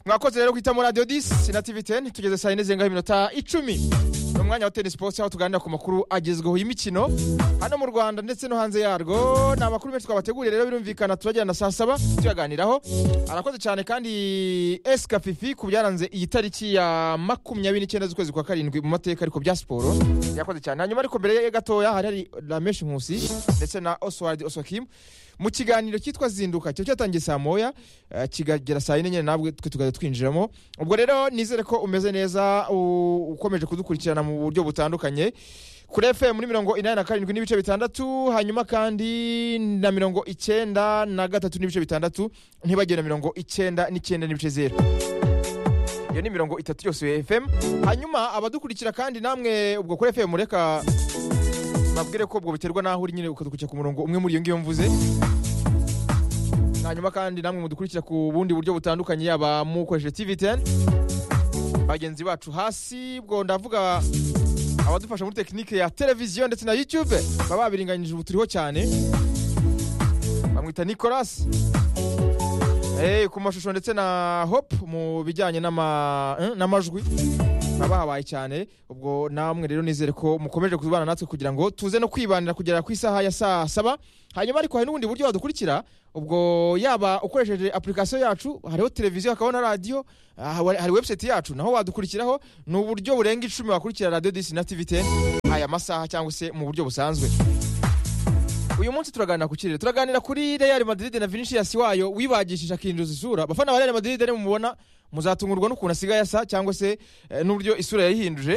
mwakoze rero guhitamo radiyo disi na tivi teni tugeze saa yine zirengaho iminota icumi ni umwanya wa tenisi posite aho tuganira ku makuru agezweho y'imikino hano mu rwanda ndetse no hanze yarwo ni amakuru menshi twabateguriye rero birumvikana turagirana saa saba tuyaganiraho arakoze cyane kandi esika fifi ku byaranze iyi tariki ya makumyabiri n'icyenda z'ukwezi kwa karindwi mu mateka ariko bya siporo yakoze cyane hanyuma ariko mbere ye gatoya hari hari rameshi nkusi ndetse na oswald osokimu mu kiganiro cyitwa zinduka kiba cyatangiye saa moya eh, kikagera saa yine nyine nabwe twe tukajya twinjiramo ubwo rero nizere ko umeze neza u- ukomeje kudukurikirana mu buryo butandukanye kuri fm muri mirongo inani na karindwi n'ibice bitandatu hanyuma kandi na mirongo icyenda na gatatu n'ibice bitandatu ntibagire na mirongo icyenda n'icyenda n'ibice zeru iyo ni mirongo itatu yose ya fm hanyuma abadukurikira kandi namwe ubwo kuri fm reka babwire ko ubwo biterwa n'aho uri nyine ukadukurikira ku murongo umwe muri iyo ngiyo mvuze hanyuma kandi namwe mudukurikira ku bundi buryo butandukanye yaba mukoresheje tv 10 bagenzi bacu hasi ubwo ndavuga abadufasha muri tekinike ya televiziyo ndetse na youtube baba babiringanyije ubu turiho cyane bamwita nicolas Eh, ku mashusho ndetse na hop mu bijyanye n'ama- eh, n'amajwi baba habaye cyane ubwo namwe rero nizere ko mukomeje kubana natwe kugira ngo tuze no kwibanira kugera ku isaha ya saa saba hanyuma ariko hari n'ubundi buryo wadukurikira ubwo yaba ukoresheje application yacu hariho televiziyo hakabaho na radiyo ah, hari hari website yacu naho wadukurikiraho ni uburyo burenga icumi wakurikira radiyo disi na tv 10 aya masaha cyangwa se mu buryo busanzwe uyu munsi turaganira ku kirere turaganira kuri real madrid na vinicius wayo wibagishije akinjiza isura abafana ba real madrid nimubona muzatungurwa n'ukuntu asigaye asa cyangwa se eh, n'uburyo isura yayihinduje